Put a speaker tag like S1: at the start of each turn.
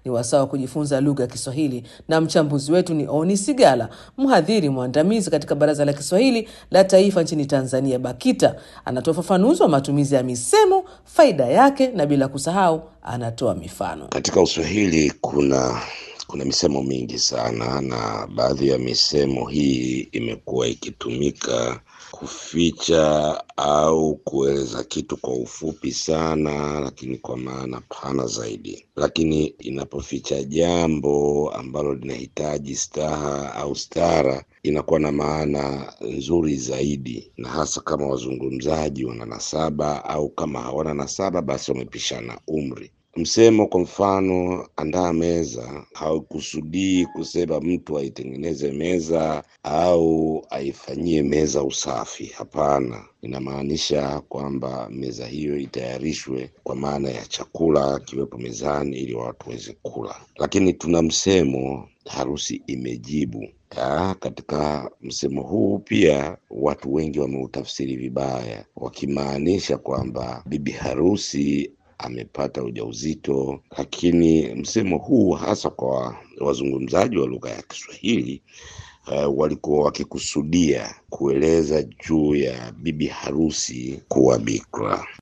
S1: Ni wasaa wa kujifunza lugha ya Kiswahili, na mchambuzi wetu ni Oni Sigala, mhadhiri mwandamizi katika Baraza la Kiswahili la Taifa nchini Tanzania, BAKITA. Anatoa ufafanuzi wa matumizi ya misemo, faida yake, na bila kusahau anatoa mifano.
S2: Katika Uswahili kuna kuna misemo mingi sana, na baadhi ya misemo hii imekuwa ikitumika kuficha au kueleza kitu kwa ufupi sana, lakini kwa maana pana zaidi. Lakini inapoficha jambo ambalo linahitaji staha au stara, inakuwa na maana nzuri zaidi, na hasa kama wazungumzaji wana nasaba au kama hawana nasaba, basi wamepishana umri. Msemo kwa mfano, andaa meza, haukusudii kusema mtu aitengeneze meza au aifanyie meza usafi. Hapana, inamaanisha kwamba meza hiyo itayarishwe kwa maana ya chakula kiwepo mezani ili watu waweze kula. Lakini tuna msemo harusi imejibu. Ya, katika msemo huu pia watu wengi wameutafsiri vibaya, wakimaanisha kwamba bibi harusi amepata ujauzito. Lakini msemo huu hasa kwa wazungumzaji wa lugha ya Kiswahili uh, walikuwa wakikusudia kueleza juu ya bibi harusi kuwa bikra.